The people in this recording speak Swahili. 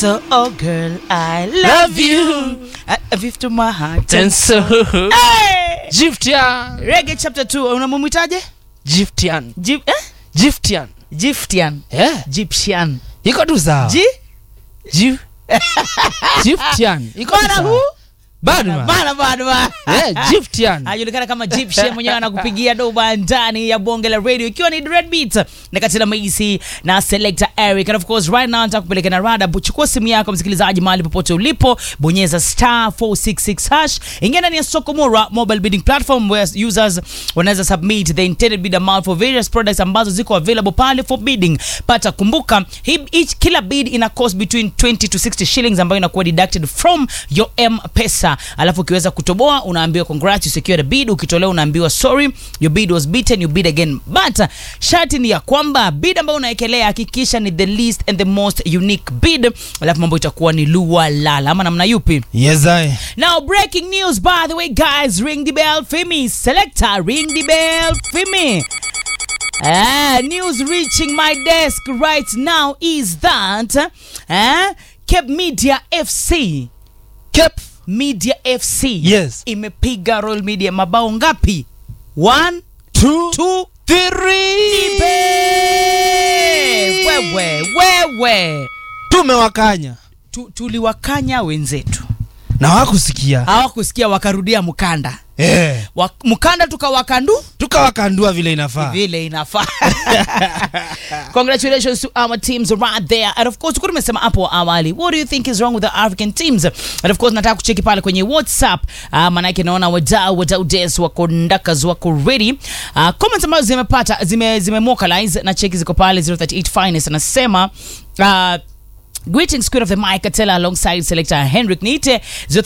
So, oh girl, I love you. I love you to my heart. And so Hey! Giftian Reggae chapter 2, unamwitaje? Giftian Jip, eh? Giftian Giftian. yeah. Gyptian. iko tu sawa Ji? Gif- Giftian iko tu Bana sawa hu? Badman Bana bana bana. yeah, Giftian anajulikana kama Gypsy mwenyewe anakupigia doba ndani ya bonge la radio ikiwa ni Red Beat na Katila Macy na Selector Eric and of course right now nataka kupeleka na rada chukua simu yako msikilizaji mahali popote ulipo bonyeza star 466 hash ingia ndani ya Sokomura mobile bidding platform where users wanaweza submit the intended bid amount for various products ambazo ziko available pale for bidding pata kumbuka hii each kila bid ina cost between 20 to 60 shillings ambayo inakuwa deducted from your M-Pesa alafu ukiweza kutoboa unaambiwa congrats you secured a bid ukitolewa unaambiwa sorry your bid was beaten you bid again but uh, sharti ni ya kwamba bid ambayo unaekelea hakikisha ni the least and the most unique bid alafu mambo itakuwa ni lua lala ama namna yupi yes I now breaking news by the way guys ring the bell for me selector ring the bell for me Ah, news reaching my desk right now is that uh, Cape Media FC Cap Media FC Yes. imepiga Royal Media mabao ngapi? One, two two, three ibe. Wewe, wewe. tumewakanya Tu, tuliwakanya wenzetu na wakusikia hawakusikia wakarudia mkanda eh, Wa, mkanda tukawakandu tukawakandua vile inafaa vile inafaa congratulations to our teams right there and of course tulikuwa tumesema hapo awali what do you think is wrong with the african teams and of course nataka kucheki pale kwenye whatsapp uh, manake naona wadau wadau des wako ndakas wako ready uh, comments ambazo zimepata zime, zime vocalize na cheki ziko pale 038 finest anasema uh, Greetings, Queen of the Mic, Katela, alongside selector Henrik Nite.